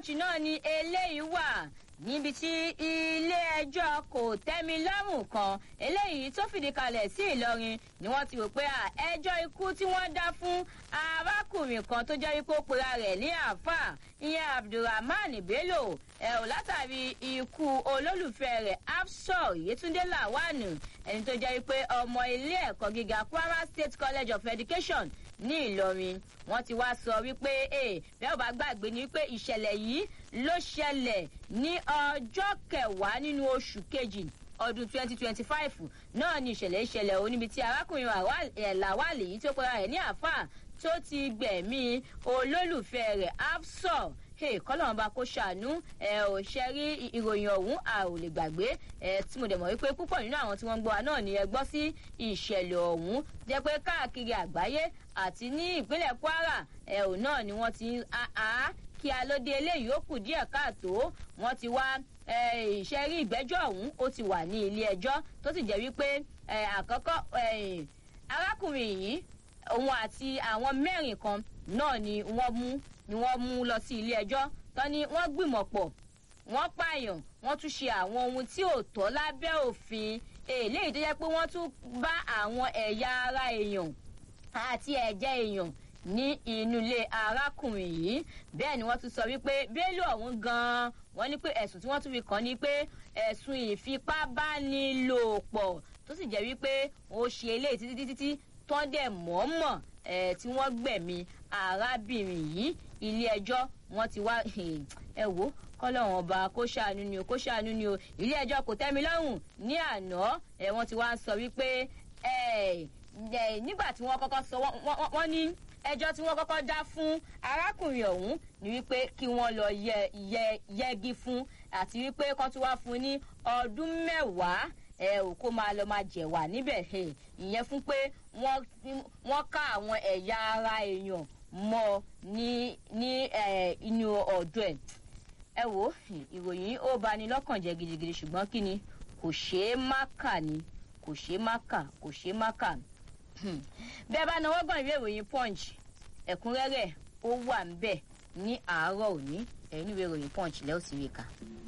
punch náà ni eléyìí wà níbi tí ilé-ẹjọ́ kò tẹ́mi lọ́rùn kan eléyìí tó fìdí kalẹ̀ sí ìlọrin ni wọ́n ti rò pé ẹjọ́ ikú tí wọ́n dá fún arákùnrin kan tó jẹ́ wípé ó pera rẹ̀ ní àáfàá ìyẹn abdulrahman bello ẹ ò látàrí ikú olólùfẹ́ rẹ̀ afsor yetunde lawanu ẹni tó jẹ́ wípé ọmọ ilé ẹ̀kọ́ gíga kwara state college of education ní ìlọrin wọn ti wá sọ wípé bẹ́ẹ̀ ò bá gbàgbé ni wípé ìṣẹ̀lẹ̀ yìí ló ṣẹlẹ̀ ní ọjọ́ kẹwàá nínú oṣù kejì ọdún twenty twenty five náà ni ìṣẹ̀lẹ̀ ìṣẹ̀lẹ̀ o níbi tí arákùnrin làwálì yìí tó pera rẹ̀ ní àáfàá tó ti gbẹ̀mí olólùfẹ́ rẹ̀ afsor hey kọ́lọ́run bá kó ṣàánú ẹ ò ṣe rí ìròyìn ọ̀hún a ò lè gbàgbé ẹ tí mo dẹ̀ mọ̀ wípé púpọ̀ nínú àwọn tí wọ́n ń gbọ́ wa náà ni ẹ gbọ́ sí ìṣẹ̀lẹ̀ ọ̀hún jẹ́ pé káàkiri àgbáyé àti ní ìpínlẹ̀ kwara ẹ ò náà ni wọ́n ti ń a kí alóde eléyìí ó kù díẹ̀ káàtó wọ́n ti wá ìṣẹ́rí ìgbẹ́jọ́ ọ̀hún ó ti wà ní ilé ẹjọ́ tó sì jẹ́ wípé àkọ́kọ́ arákùnrin yìí òun àti àwọn mẹ́rin kan náà ni wọ́n mú ni wọ́n mú lọ sí ilé ẹjọ́ tán ni wọ́n gbìmọ̀ pọ̀ wọ́n pààyàn wọ́n tún ṣe àwọn ohun tí ò tọ́ lábẹ́ òfin eléyìí tó jẹ́ pé wọ́n tún bá àwọn ẹ̀yà ara èèyàn àti ẹ̀jẹ̀ èèyàn ní inú ilé arákùnrin yìí bẹ́ẹ̀ ni wọ́n tún sọ wípé bélò ọ̀hún gan-an wọ́n ní pé ẹ̀sùn tí wọ́n tún fi kàn ní pé ẹ̀sùn ìfipábánilòpọ̀ tó sì jẹ́ wípé ó ṣe eléyìí títí títí tán dẹ̀ mọ̀ọ́mọ̀ tí wọ́n gbẹ̀mí arábìnrin yìí ilé ẹjọ́ wọ́n ti wá ẹ wò kọ́lọ́run ọba kó ṣàánú ni o kó ṣàánú ni o ilé ẹjọ́ kò tẹ́mi lọ́rùn ní àná wọ́n ti wá sọ wípé nígbà tí wọ́n kọ́kọ́ sọ wọ́n ní ẹjọ́ tí wọ́n kọ́kọ́ dá fún arákùnrin ọ̀hún ni wípé kí wọ́n lọ yẹgi fún àti wípé kán tún wá fún ní ọdún mẹ́wàá ẹ ò kó máa lọ máa jẹ̀wà níbẹ̀ ìyẹn fún pé wọ́n ká àwọn ẹ̀yà ara èèyàn mọ́ ní ní inú ọ̀dọ̀ ẹ̀ ẹ wò ìròyìn ó bani lọ́kàn jẹ́ gidigidi ṣùgbọ́n kí ni kò ṣeé má kà ni kò ṣeé má kà kò ṣeé má kà bẹ́ẹ̀ bá náwó gbọ̀n ìwé ìròyìn punch ẹ̀kúnrẹ́rẹ́ ó wà ń bẹ̀ ní àárọ̀ òní ẹ̀yìn ìwé ìròyìn punch lẹ́ọ̀sì rí ka.